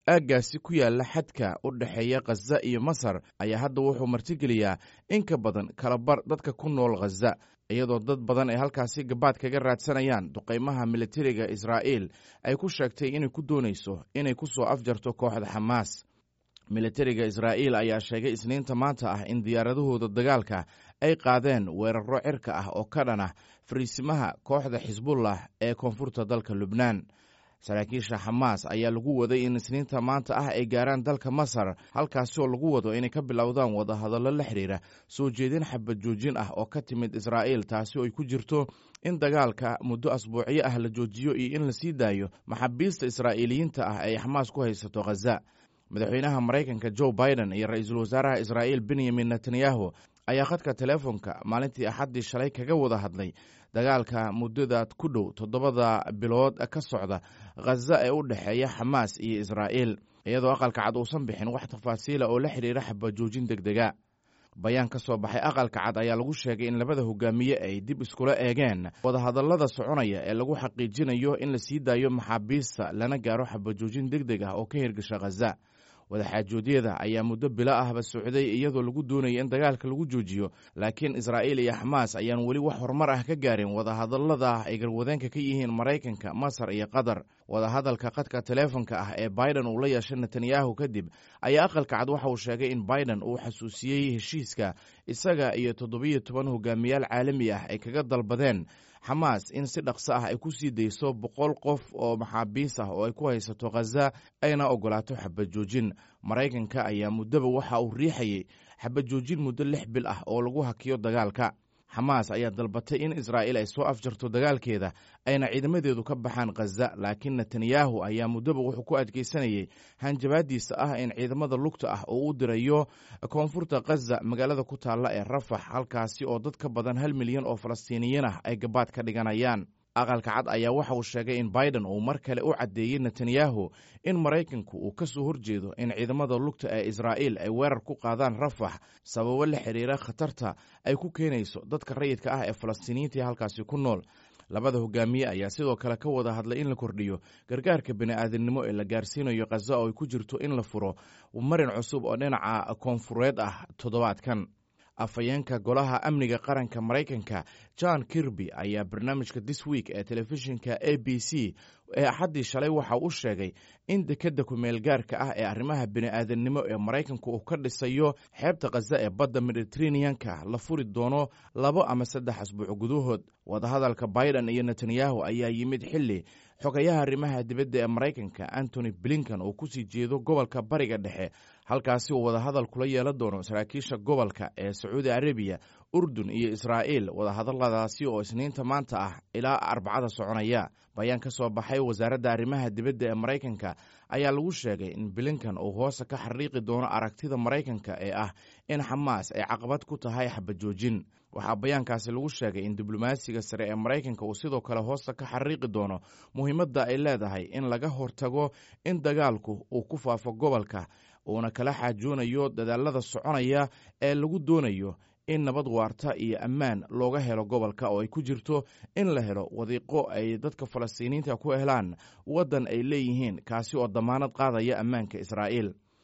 aaggaasi ku yaalla xadka u dhexeeya khaza iyo masar ayaa hadda wuxuu martigeliyaa in ka badan kalabar dadka ku nool khaza iyadoo dad badan ay halkaasi gabaad kaga raadsanayaan duqaymaha militariga israa'iil ay ku sheegtay inay ku doonayso inay ku soo afjarto kooxda xamaas militariga israa'iil ayaa sheegay isniinta maanta ah in diyaaradahooda dagaalka ay qaadeen weeraro cirka ah oo ka dhan ah fariisimaha kooxda xisbullah ee koonfurta dalka lubnaan saraakiisha xamaas ayaa lagu waday in isniinta maanta ah ay gaaraan dalka masar halkaasi oo lagu wado inay ka bilowdaan wadahadallo la xidhiira soo jeedin xabad joojin ah oo ka timid israa'iil taasi oo ay ku jirto in dagaalka muddo asbuucyo ah la joojiyo iyo in la sii daayo maxaabiista israa'iiliyiinta ah ay xamaas ku haysato khaza madaxweynaha maraykanka joe biden iyo ra-iisul wasaaraha israa'iil benyamin netanyahu ayaa khadka teleefonka maalintii axaddii shalay kaga wada hadlay dagaalka muddada ku dhow toddobada bilood ka socda khaza ee u dhexeeya xamaas iyo israa'iil iyadoo aqalka cad uusan bixin wax tafaasiila oo la xidhiira xabajoojin deg dega bayaan ka soo baxay aqalka cad ayaa lagu sheegay in labada hogaamiye ay dib iskula eegeen wadahadallada soconaya ee lagu xaqiijinayo in la sii daayo maxaabiista lana gaaro xabajoojin deg deg ah oo ka hirgasha khaza wadaxaajoodyada ayaa muddo bilo ahba socday iyadoo lagu doonaya in dagaalka lagu joojiyo laakiin israa'iil iyo xamaas ayaan weli wax horumar ah ka gaarin wadahadallada ay garwadeenka ka yihiin maraykanka masar iyo qatar wadahadalka khadka teleefonka ah ee biden uu la yeeshay netanyahu kadib ayaa aqalka cad waxa uu sheegay in biden uu xasuusiyey heshiiska isaga iyo toddobiyo toban hogaamiyaal caalami ah ay kaga dalbadeen xamaas in si dhaqso ah ay ku sii dayso boqol qof oo maxaabiis ah oo ay ku haysato khaza ayna ogolaato xabajoojin maraykanka ayaa muddaba waxa uu riixayey xabajoojin muddo lix bil ah oo lagu hakiyo dagaalka xamaas ayaa dalbatay in israa'iil ay soo afjarto dagaalkeeda ayna ciidamadeedu ka baxaan khaza laakiin netanyahu ayaa muddaba wuxuu ku adkeysanayey hanjabaadiisa ah in ciidamada lugta ah oo u dirayo koonfurta khaza magaalada ku taalla ee rafax halkaasi oo dad ka badan hal milyan oo falastiiniyiin ah ay gabaad ka dhiganayaan aqalka cad ayaa waxa uu sheegay in biden uu mar kale u caddeeyey netanyahu in maraykanku uu ka soo horjeedo in ciidamada lugta ee israa'iil ay weerar ku qaadaan rafax sababo la xidhiira khatarta ay ku keenayso dadka rayidka ah ee falastiiniyiintii halkaasi ku nool labada hogaamiye ayaa sidoo kale ka wada hadlay in la kordhiyo gargaarka bini'aadamnimo ee la gaarsiinayo khaza oo ay ku jirto in la furo marin cusub oo dhinaca koonfureed ah toddobaadkan afhayeenka golaha amniga qaranka maraykanka john kirby ayaa barnaamijka this week ee telefishinka a b c ee axaddii shalay waxa uu sheegay in dekedda kumeelgaarka ah ee arrimaha bini'aadanimo ee maraykanku uu ka dhisayo xeebta khaza ee badda mediteraneanka la furi doono labo ama saddex asbuuc gudahood wadahadalka biden iyo netanyahu ayaa yimid xilli xogayaha arrimaha dibadda ee maraykanka antony blinkan uu kusii jeedo gobolka bariga dhexe halkaasi uu wadahadal kula yeelan doono saraakiisha gobolka ee sacuudi arabiya urdun iyo israa'iil wadahadalladaasi oo isniinta maanta ah ilaa arbacada soconaya bayaan ka soo baxay wasaaradda arrimaha dibadda ee maraykanka ayaa lagu sheegay in bilinkan uu hoose ka xariiqi doono aragtida maraykanka ee ah in xamaas ay caqabad ku tahay xabajoojin waxaa bayaankaasi lagu sheegay in diblomaasiga sare ee maraykanka uu sidoo kale hoosta ka xariiqi doono muhiimadda ay leedahay in laga hortago in dagaalku uu ku faafo gobolka uuna kala xaajoonayo dadaalada soconaya ee lagu doonayo in nabad waarta iyo ammaan looga helo gobolka oo ay ku jirto in la helo wadiiqo ay dadka falastiiniyiinta ku helaan waddan ay leeyihiin kaasi oo damaanad qaadaya ammaanka israa'iil